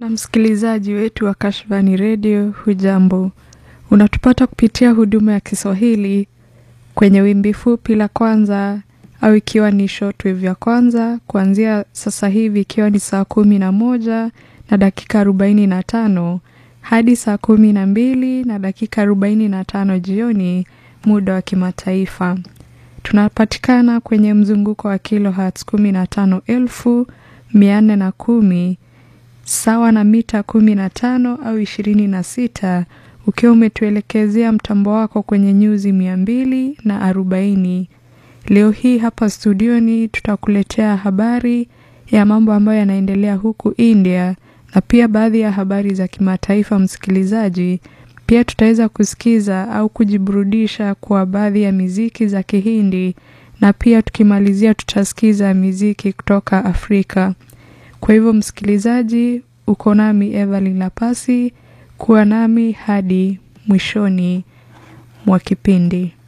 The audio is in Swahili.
Na msikilizaji wetu wa Kashfani Radio, hujambo? Unatupata kupitia huduma ya Kiswahili kwenye wimbi fupi la kwanza au ikiwa ni shortwave ya kwanza kuanzia sasa hivi ikiwa ni saa kumi na moja na dakika arobaini na tano hadi saa kumi na mbili na dakika arobaini na tano jioni muda wa kimataifa. Tunapatikana kwenye mzunguko wa kilohertz kumi na tano elfu mia nne na kumi sawa na mita kumi na tano au ishirini na sita ukiwa umetuelekezea mtambo wako kwenye nyuzi mia mbili na arobaini. Leo hii hapa studioni tutakuletea habari ya mambo ambayo yanaendelea huku India na pia baadhi ya habari za kimataifa. Msikilizaji, pia tutaweza kusikiza au kujiburudisha kwa baadhi ya miziki za Kihindi na pia tukimalizia tutasikiza miziki kutoka Afrika. Kwa hivyo msikilizaji, uko nami Evelyn Lapasi, kuwa nami hadi mwishoni mwa kipindi.